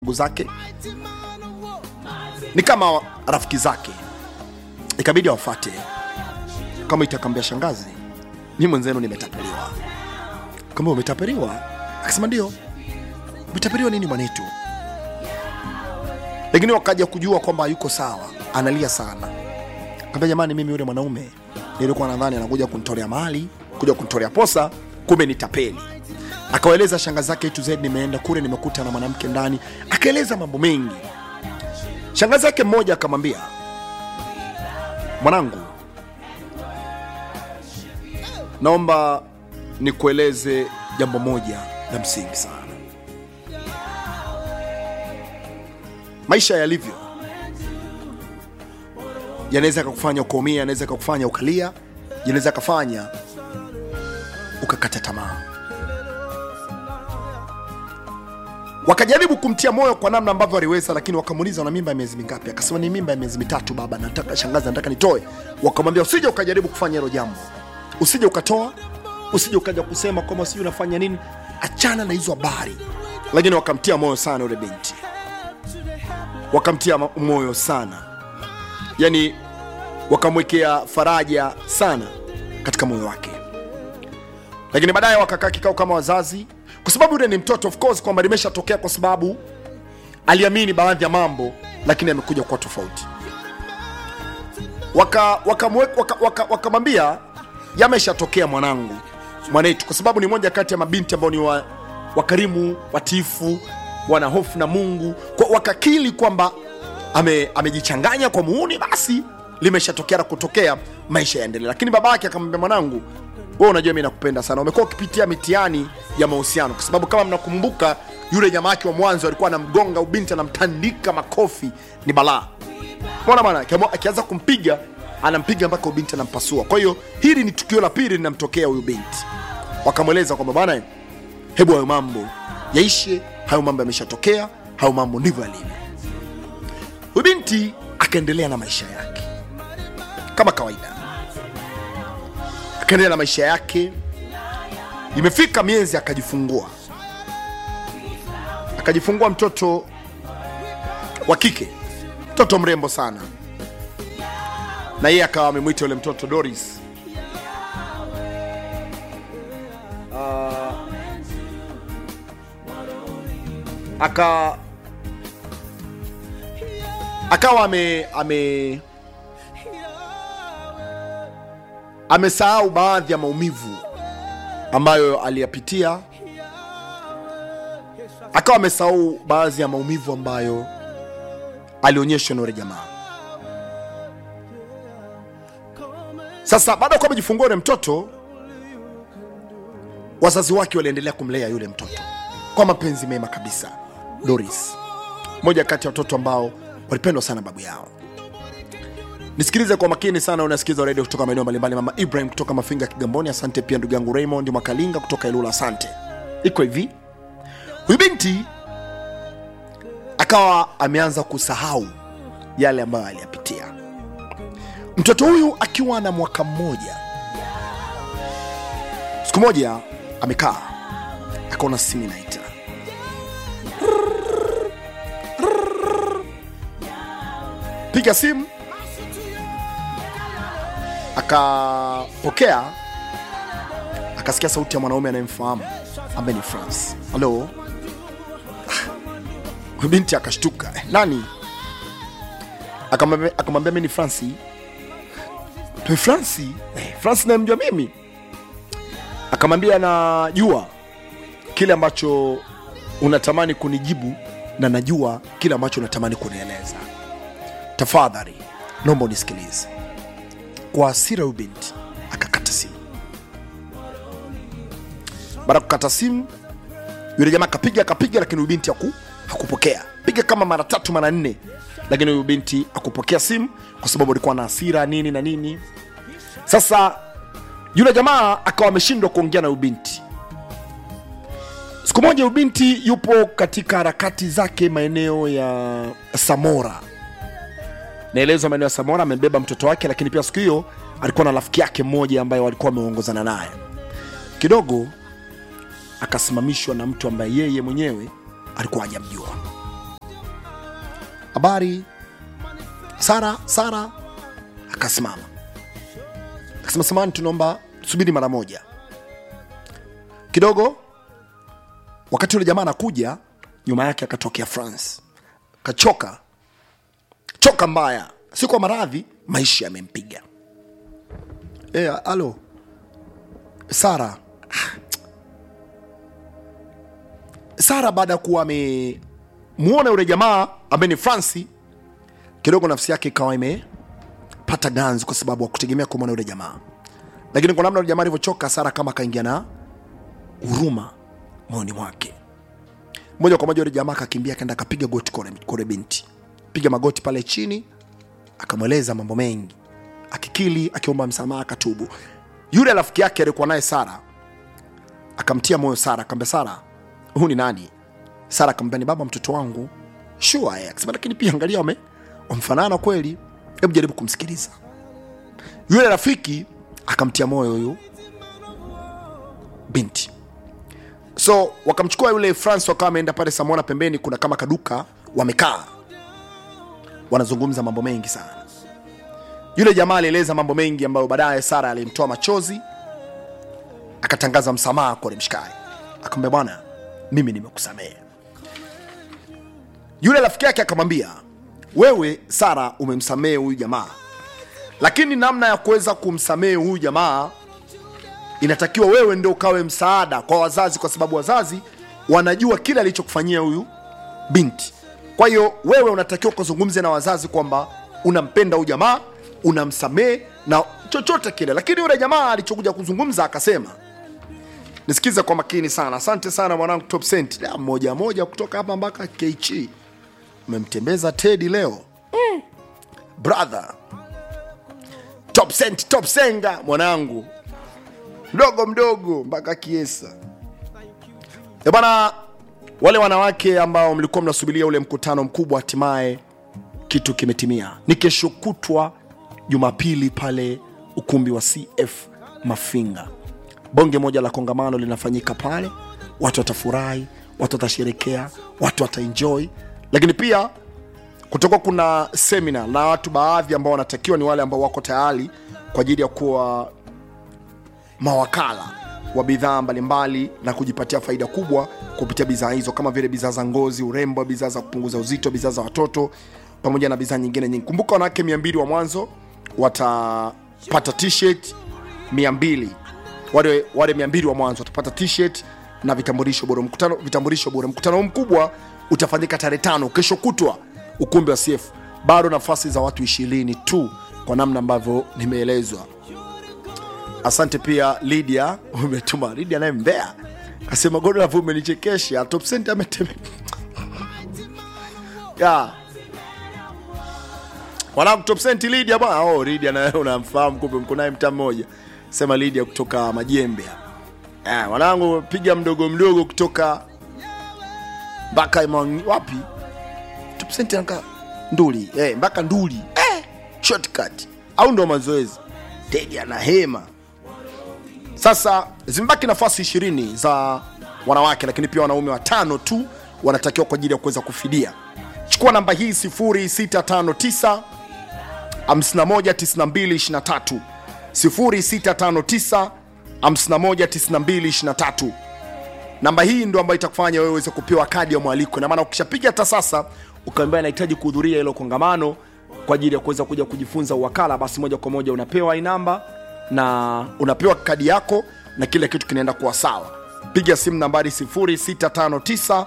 ndugu zake ni kama rafiki zake, ikabidi awafate kama itakambia shangazi, mi mwenzenu nimetapeliwa. Kama umetapeliwa? Akasema ndio. Umetapeliwa nini mwanetu? Lakini wakaja kujua kwamba yuko sawa, analia sana. Kaambia jamani, mimi yule mwanaume nilikuwa nadhani anakuja kunitolea mali, kuja kunitolea posa, kumbe ni tapeli. Akawaeleza shangazi zake A to Z, nimeenda kule nimekuta na mwanamke ndani, akaeleza mambo mengi. Shangazi yake mmoja akamwambia, mwanangu, naomba nikueleze jambo moja la msingi sana. Maisha yalivyo yanaweza kakufanya ukaumia, yanaweza kakufanya ukalia, yanaweza kafanya ukakata tamaa. Wakajaribu kumtia moyo kwa namna ambavyo waliweza, lakini wakamuuliza una mimba ya miezi mingapi? Akasema ni mimba ya miezi mitatu baba, nataka shangazi, nataka nitoe. Wakamwambia usije ukajaribu kufanya hilo jambo, usije ukatoa, usije ukaja kusema kwamba sijui unafanya nini, achana na hizo habari. Lakini wakamtia moyo sana yule binti, wakamtia ma- moyo sana, yani wakamwekea faraja sana katika moyo wake lakini baadaye wakakaa kikao kama wazazi, kwa sababu yule ni mtoto of course, kwamba limeshatokea kwa sababu aliamini baadhi ya mambo, lakini amekuja kuwa tofauti. Wakamwambia waka, waka, waka, wakamwambia, yameshatokea mwanangu, mwanetu, kwa sababu ni moja kati ya mabinti ambao ni wa, wakarimu, watiifu, wana hofu na Mungu, kwa wakakili kwamba ame, amejichanganya kwa muuni, basi limeshatokea na kutokea, maisha yaendelee. Lakini babake akamwambia, mwanangu, wewe unajua mimi nakupenda sana, umekuwa ukipitia mitihani ya mahusiano, kwa sababu kama mnakumbuka, yule jamaa wake wa mwanzo alikuwa anamgonga ubinti, anamtandika makofi, ni balaa. Mbona bwana, akiamua- akianza kumpiga anampiga mpaka ubinti anampasua. Kwa hiyo hili ni tukio la pili linamtokea huyu binti. Wakamweleza kwamba bwana, hebu hayo mambo yaishe, hayo mambo yameshatokea, hayo mambo ndivyo yalivyo. Huyu binti akaendelea na maisha yake kama kawaida, akaendelea na maisha yake. Imefika miezi akajifungua, akajifungua mtoto wa kike, mtoto mrembo sana, na yeye akawa amemwita yule mtoto Doris. aka akawa ame ame amesahau baadhi ya maumivu ambayo aliyapitia, akawa amesahau baadhi ya maumivu ambayo alionyeshwa na yule jamaa. Sasa baada ya kuwa amejifungua yule mtoto, wazazi wake waliendelea kumlea yule mtoto kwa mapenzi mema kabisa. Doris, moja kati ya watoto ambao walipendwa sana babu yao. Nisikilize kwa makini sana, unasikiza redio kutoka maeneo mbalimbali. Mama Ibrahim kutoka Mafinga Kigamboni, asante pia ndugu yangu Raymond Makalinga kutoka Ilula, asante. Iko hivi, huyu binti akawa ameanza kusahau yale ambayo aliyapitia. Mtoto huyu akiwa na mwaka mmoja, siku moja amekaa akaona simu inaita piga simu akapokea akasikia sauti ya mwanaume anayemfahamu ambaye ni France. Halo, Ah, binti akashtuka, "Eh, nani? Akamwambia akamwambia mimi ni Franci. Pe Franci? Eh, Franci namjua mimi. Akamwambia najua kile ambacho unatamani kunijibu na najua kile ambacho unatamani kunieleza. Tafadhali naomba unisikilize. Kwa hasira, huyu binti akakata simu. Baada ya kukata simu, yule jamaa akapiga akapiga, lakini huyu binti haku, hakupokea. Piga kama mara tatu mara nne, lakini huyu binti hakupokea simu kwa sababu alikuwa na hasira nini na nini. Sasa yule jamaa akawa ameshindwa kuongea na huyu binti. Siku moja huyu binti yupo katika harakati zake maeneo ya Samora naelezwa maeneo ya Samora, amebeba mtoto wake, lakini pia siku hiyo alikuwa na rafiki yake mmoja ambaye walikuwa wameongozana naye kidogo. Akasimamishwa na mtu ambaye yeye mwenyewe alikuwa hajamjua. habari sara sara akasimama akasema samani tunaomba subiri mara moja kidogo wakati yule jamaa anakuja nyuma yake akatokea france kachoka choka mbaya si kwa maradhi maisha yamempiga e, alo sara sara baada ya kuwa amemuona yule jamaa ambaye ni franci kidogo nafsi yake ikawa imepata ganzi kwa sababu akutegemea kumwona yule jamaa lakini kwa namna yule jamaa alivyochoka sara kama akaingia na huruma moyoni mwake moja kwa moja yule jamaa akakimbia akaenda akapiga goti kore, kore binti piga magoti pale chini akamweleza mambo mengi akikili akiomba msamaha akatubu yule rafiki yake alikuwa naye sara akamtia moyo sara akamwambia sara huu ni nani sara akamwambia ni baba mtoto wangu sure akasema lakini pia angalia wame wamfanana kweli hebu jaribu kumsikiliza yule rafiki akamtia moyo huyu binti so wakamchukua yule france wakawa wameenda pale samona pembeni kuna kama kaduka wamekaa wanazungumza mambo mengi sana yule jamaa alieleza mambo mengi ambayo baadaye sara alimtoa machozi akatangaza msamaha kwa mshikaji akamwambia bwana mimi nimekusamehe yule rafiki yake akamwambia wewe sara umemsamehe huyu jamaa lakini namna ya kuweza kumsamehe huyu jamaa inatakiwa wewe ndio ukawe msaada kwa wazazi kwa sababu wazazi wanajua kile alichokufanyia huyu binti kwa hiyo wewe unatakiwa kuzungumza na wazazi kwamba unampenda huyu jamaa unamsamehe na chochote kile lakini yule jamaa alichokuja kuzungumza akasema nisikize kwa makini sana asante sana mwanangu top cent Da, moja moja kutoka hapa mpaka kh umemtembeza tedi leo mm. brother top cent top senga mwanangu mdogo mdogo mpaka kiesa Eh bwana wale wanawake ambao mlikuwa mnasubiria ule mkutano mkubwa hatimaye kitu kimetimia ni kesho kutwa jumapili pale ukumbi wa cf mafinga bonge moja la kongamano linafanyika pale watu watafurahi watu watasherekea watu wataenjoy lakini pia kutakuwa kuna semina na watu baadhi ambao wanatakiwa ni wale ambao wako tayari kwa ajili ya kuwa mawakala wa bidhaa mbalimbali na kujipatia faida kubwa kupitia bidhaa hizo kama vile bidhaa za ngozi urembo bidhaa za kupunguza uzito bidhaa za watoto pamoja na bidhaa nyingine nyingi kumbuka wanawake 200 wa mwanzo watapata t-shirt 200 wale wale 200 wa mwanzo watapata t-shirt na vitambulisho bora mkutano vitambulisho bora mkutano huu mkubwa utafanyika tarehe tano kesho kutwa ukumbi wa CF bado nafasi za watu ishirini tu kwa namna ambavyo nimeelezwa asante pia lydia umetuma lydia naye mbea asema godlove umenichekesha top cent ameteme ya wanangu top cent lydia bwana oh lydia nawe unamfahamu kumbe mko naye mtaa mmoja sema lydia kutoka majembe ya wanangu piga mdogo mdogo kutoka mpaka Imang- wapi top cent anaka nduli eh, mpaka nduli eh, shortcut au ndo mazoezi tedi ana hema sasa zimebaki nafasi ishirini za wanawake lakini pia wanaume watano tu wanatakiwa kwa ajili ya kuweza kufidia chukua namba hii 0659 519223 0659 519223 namba hii ndo ambayo itakufanya wewe uweze kupewa kadi ya mwaliko na maana ukishapiga hata sasa ukaambia inahitaji kuhudhuria hilo kongamano kwa ajili ya kuweza kuja kujifunza uwakala basi moja kwa moja unapewa hii namba na unapewa kadi yako na kila kitu kinaenda kuwa sawa piga simu nambari 0659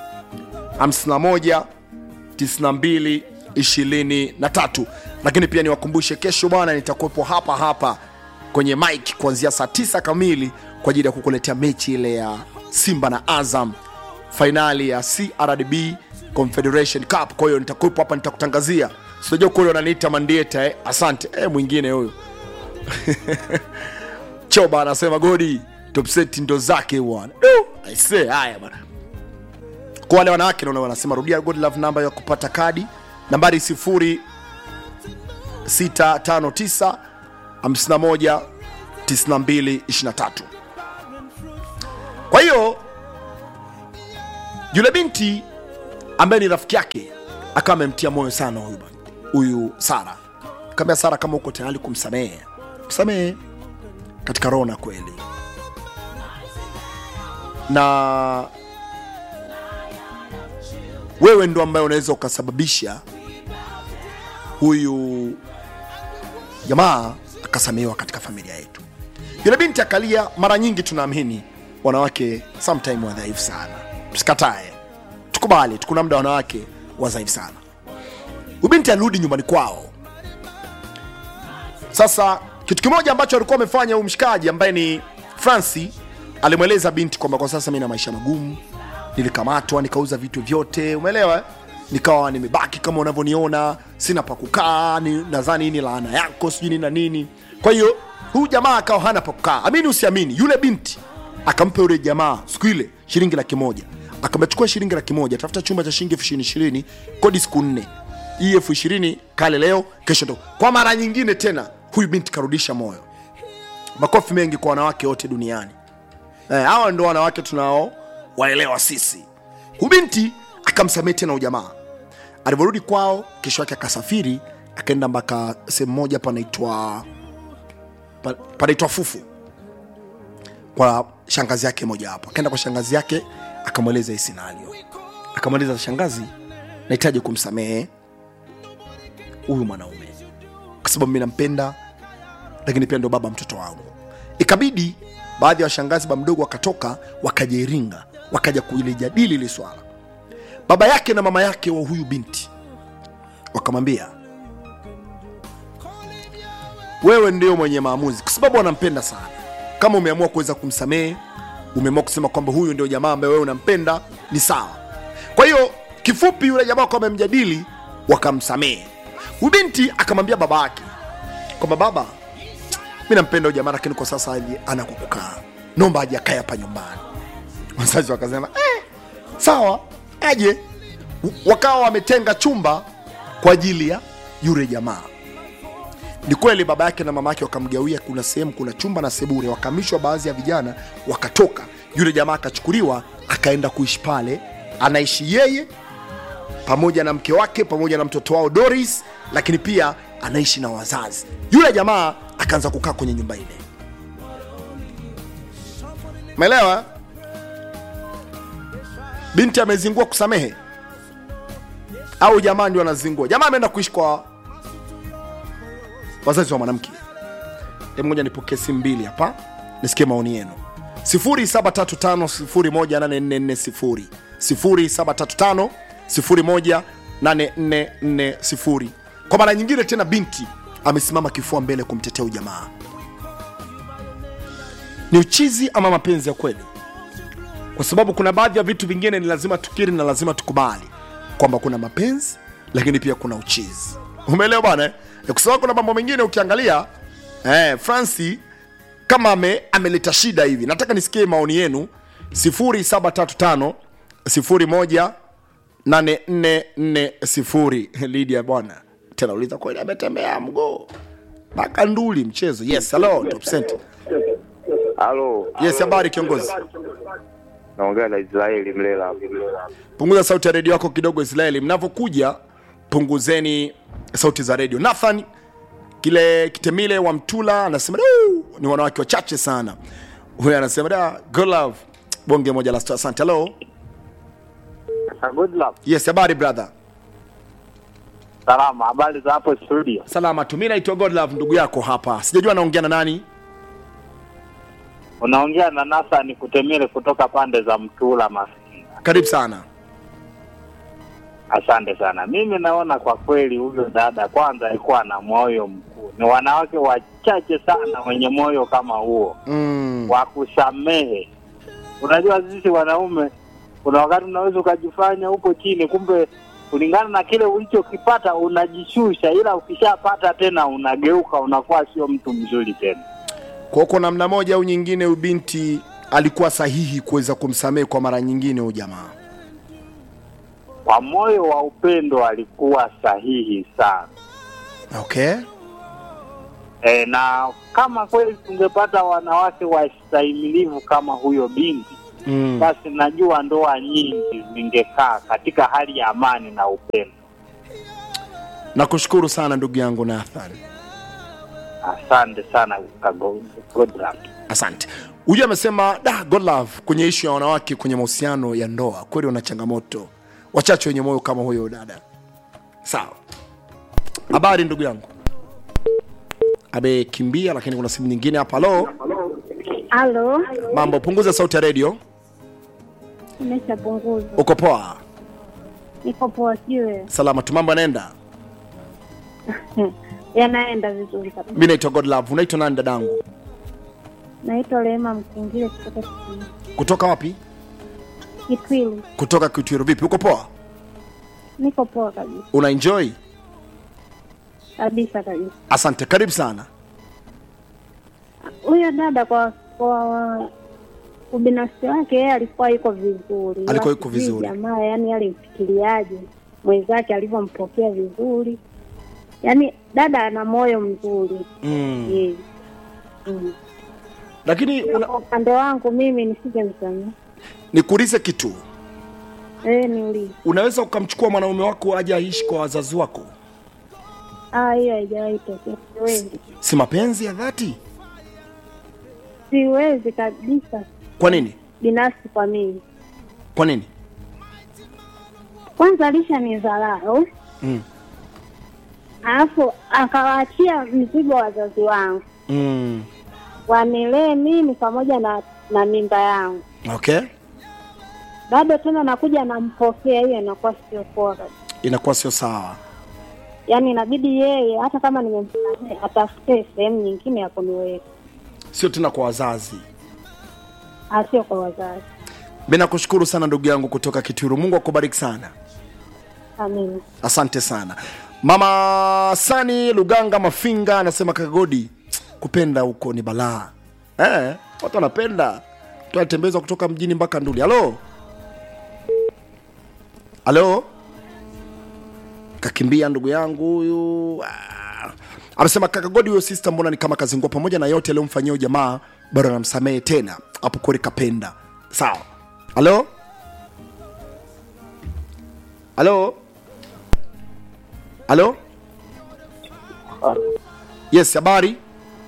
51 92 23 lakini pia niwakumbushe kesho bwana nitakuwepo hapa hapa kwenye mike kuanzia saa 9 kamili kwa ajili ya kukuletea mechi ile ya simba na azam fainali ya crdb confederation cup kwa hiyo nitakuwepo hapa nitakutangazia sinajua kule wananiita mandieta eh? asante eh, mwingine huyo choba anasema godi topseti ndo zake bwana Du, aisee haya bwana kwa wale wanawake naona wanasema rudia good love namba ya kupata kadi nambari 0659 51 92 23 kwa hiyo yule binti ambaye ni rafiki yake akawa amemtia moyo sana huyu bwana- huyu sara kaambia sara kama uko tayari kumsamehe msamehe katika roho na kweli na wewe ndo ambaye unaweza ukasababisha huyu jamaa akasamehewa katika familia yetu yule binti akalia mara nyingi tunaamini wanawake sometime wadhaifu sana tusikatae tukubali tukuna muda wanawake wadhaifu sana huyu binti alirudi nyumbani kwao sasa kitu kimoja ambacho alikuwa amefanya huyu mshikaji ambaye ni franci alimweleza binti kwamba kwa sasa mi na maisha magumu nilikamatwa nikauza vitu vyote umeelewa eh? nikawa nimebaki kama unavyoniona sina pa kukaa ni- nadhani hii ni laana yako sijui nini na nini kwa hiyo huyu jamaa akawa hana pa kukaa amini usiamini yule binti akampa yule jamaa siku ile shilingi laki moja akamechukua shilingi laki moja tafuta chumba cha shilingi elfu ishirini ishirini kodi siku nne hii elfu ishirini kale leo kesho ndo kwa mara nyingine tena huyu binti karudisha moyo makofi mengi kwa wanawake wote duniani Eh, hawa ndo wanawake tunao waelewa sisi huyu binti akamsamehe tena ujamaa alivyorudi kwao kesho yake akasafiri akaenda mpaka sehemu moja panaitwa pa- panaitwa fufu kwa shangazi yake moja hapo akaenda kwa shangazi yake akamweleza hii scenario akamweleza shangazi nahitaji kumsamehe huyu mwanaume kwa sababu mi nampenda lakini pia ndo baba mtoto wangu ikabidi baadhi ya washangazi ba mdogo wakatoka wakaja iringa wakaja kuilijadili ili swala baba yake na mama yake wa huyu binti wakamwambia wewe ndio mwenye maamuzi kwa sababu wanampenda sana kama umeamua kuweza kumsamehe umeamua kusema kwamba huyu ndio jamaa ambaye wewe unampenda ni sawa kwa hiyo kifupi yule jamaa kwa wamemjadili wakamsamehe huyu binti akamwambia baba yake kwamba baba mi nampenda huyu jamaa lakini kwa sasa hivi ana kwa kukaa nomba aje akae hapa nyumbani wazazi wakasema eh, sawa aje wakawa wametenga chumba kwa ajili ya yule jamaa ni kweli baba yake na mama yake wakamgawia kuna sehemu kuna chumba na sebure wakamishwa baadhi ya vijana wakatoka yule jamaa akachukuliwa akaenda kuishi pale anaishi yeye pamoja na mke wake pamoja na mtoto wao doris lakini pia anaishi na wazazi yule jamaa akaanza kukaa kwenye nyumba ile umeelewa binti amezingua kusamehe au jamaa ndio anazingua jamaa ameenda kuishi kwa wazazi wa mwanamke Hebu ngoja nipokee simu mbili hapa nisikie maoni yenu 0735018440 0735018440 kwa mara nyingine tena binti amesimama kifua mbele kumtetea ujamaa ni uchizi ama mapenzi ya kweli kwa sababu kuna baadhi ya vitu vingine ni lazima tukiri na lazima tukubali kwamba kuna mapenzi lakini pia kuna uchizi umeelewa bwana eh? kwa sababu kuna mambo mengine ukiangalia eh, franci kama ame, ameleta shida hivi nataka nisikie maoni yenu 0735 01 8440 lidia bwana tena uliza kweli ametembea mguu mpaka nduli mchezo yes hello top center Halo, yes habari kiongozi naongea na Israeli Mlela. punguza sauti ya redio yako kidogo israeli mnavyokuja punguzeni sauti za redio nathan kile kitemile wa mtula anasema "Du, ni wanawake wachache sana huyo anasema da good love bonge moja la star asante hello Good luck. yes habari brother Salama, habari za hapo studio? salama tu mi naitwa god love ndugu yako hapa sijajua naongea na nani Unaongea na Nathan Kutemile kutoka pande za Mtula Masinga. karibu sana Asante sana. Mimi naona kwa kweli huyo dada kwanza alikuwa na moyo mkuu. Ni wanawake wachache sana wenye moyo kama huo mm. wa kusamehe. Unajua sisi wanaume, kuna wakati unaweza ukajifanya upo chini, kumbe kulingana na kile ulichokipata unajishusha, ila ukishapata tena unageuka, unakuwa sio mtu mzuri tena. kwa kwa namna moja au nyingine huyu binti alikuwa sahihi kuweza kumsamehe kwa mara nyingine huyu jamaa Kwa moyo wa upendo alikuwa sahihi sana. okay E, na kama kweli tungepata wanawake wastahimilivu kama huyo binti, mm. basi najua ndoa nyingi zingekaa katika hali ya amani na upendo. nakushukuru sana ndugu yangu nathan Asante sana Kago- Godram. asante huyu amesema da godlove kwenye ishu ya wanawake kwenye mahusiano ya ndoa kweli wana changamoto wachache wenye moyo kama huyo dada sawa habari ndugu yangu amekimbia lakini kuna simu nyingine hapa halo Halo, mambo punguza sauti ya redio nimeshapunguza. uko poa Niko poa, siwe salama tu mambo yanaenda yanaenda vizuri kabisa. mi naitwa godlove unaitwa nani dadangu Naitwa Rehema Mkingile kutoka Kitwilu. kutoka wapi Kitwilu. kutoka kitwiru vipi uko poa Niko poa kabisa una enjoy kabisa kabisa. asante karibu sana Huyo dada kwa kwa ubinafsi wake yeye alikuwa yuko vizuri, Ila Alikuwa yuko sijui vizuri. Jamaa yani alimfikiriaje mwenzake alivyompokea vizuri, yaani dada ana moyo mzuri mm. yeye. Mm. lakini una, Kwa upande wangu mimi nisingemsamia. nikuulize kitu Eh, niulize. unaweza ukamchukua mwanaume wako aje aishi kwa wazazi wako Ah, hiyo haijawahi tokea. Siwezi, si mapenzi ya dhati siwezi kabisa, kwa nini binafsi kwa mimi. kwa nini Kwanza alisha ni dharau, mm. alafu akawaachia mzigo wazazi wangu Mm. wanilee mimi pamoja na na mimba yangu, okay bado tena nakuja nampokea. Hiyo inakuwa sio poa kabisa. inakuwa sio sawa Yaani inabidi yeye hata kama nimemsamehe atafute sehemu nyingine ya kuniweka, sio tena kwa wazazi asio kwa wazazi. mi nakushukuru sana ndugu yangu kutoka kituru mungu akubariki sana Amina. asante sana mama sani luganga mafinga anasema kagodi kupenda huko ni balaa eh, watu wanapenda tu anatembezwa kutoka mjini mpaka nduli halo halo kakimbia ndugu yangu huyu Ah. amesema kakagodi huyo sister mbona ni kama kazingua pamoja na yote aliyomfanyia huyo jamaa bado anamsamehe tena hapo kweli kapenda sawa halo halo halo yes habari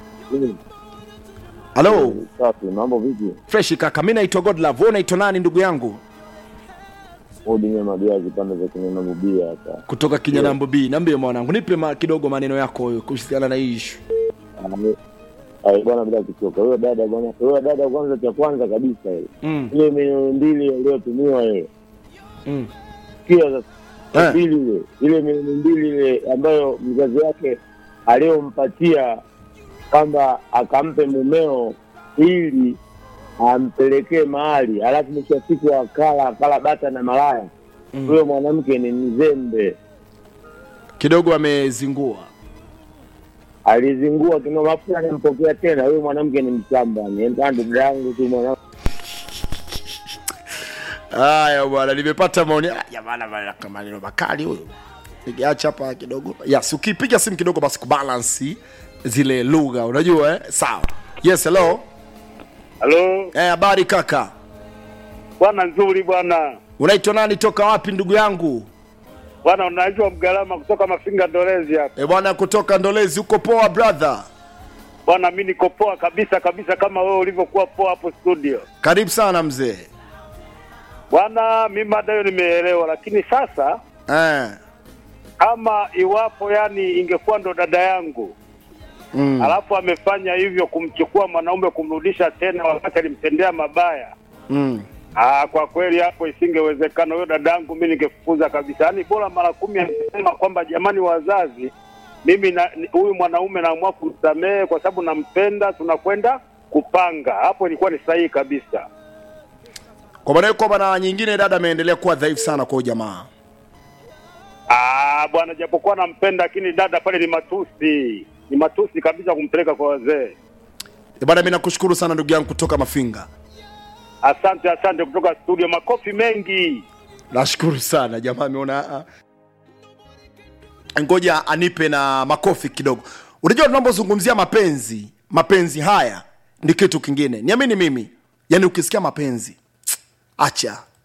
halo Safi, mambo vipi? fresh kaka mi naitwa godlove wewe unaitwa nani ndugu yangu Udinye Magia kipande za kinyama bubia hapa. kutoka kinyanambo b niambie mwanangu nipe ma, kidogo maneno yako huyo kuhusiana na hii ishu Ai bwana, bila kuchoka, huyo dada bwana, huyo dada kwanza, cha kwanza kabisa ile mm, ile milioni mbili aliyotumiwa ile, mm. sikia sasa Eh. mbili ile ile milioni mbili ile ambayo mzazi wake aliyompatia kwamba akampe mumeo ili ampelekee mahali, alafu mwisho wa siku akala akala bata na malaya. Mm. Huyo mwanamke ni mzembe. kidogo amezingua alizingua kinoma, afu anampokea tena. Huyo mwanamke ni mshamba, ni dada yangu tu mwanamke. haya bwana nimepata maoni Ah, jamani bwana, kama maneno makali huyo nikiacha hapa kidogo yes ukipiga simu kidogo basi kubalansi zile lugha unajua eh? sawa yes hello Halo eh habari kaka bwana, nzuri bwana. unaitwa nani toka wapi ndugu yangu Bwana, unajua Mgalama kutoka Mafinga Ndolezi hapa. e bwana kutoka ndolezi uko poa brother Bwana, mi niko poa kabisa kabisa, kama wewe ulivyokuwa poa hapo studio. karibu sana mzee Bwana, mi mada hiyo nimeelewa, lakini sasa eh. kama iwapo yani ingekuwa ndo dada yangu mm. alafu amefanya hivyo kumchukua mwanaume kumrudisha tena wakati alimtendea mabaya mm. Aa, kwa kweli hapo isingewezekana. Huyo dada yangu mi ningefukuza kabisa, yaani bora mara kumi angesema kwamba jamani, wazazi, mimi na ni- huyu mwanaume naamua kumsamehe kwa sababu nampenda, tunakwenda kupanga. Hapo ilikuwa ni sahihi kabisa. kwa maana hiyo kwamba na nyingine dada ameendelea kuwa dhaifu sana kwa huyu jamaa Ah, bwana, japokuwa nampenda, lakini dada pale ni matusi, ni matusi kabisa kumpeleka kwa wazee. E bwana mi nakushukuru sana ndugu yangu kutoka mafinga Asante, asante kutoka studio, makofi mengi. nashukuru sana jamaa ameona ah. ngoja anipe na makofi kidogo unajua tunapozungumzia mapenzi mapenzi haya ni kitu kingine niamini mimi yaani ukisikia mapenzi acha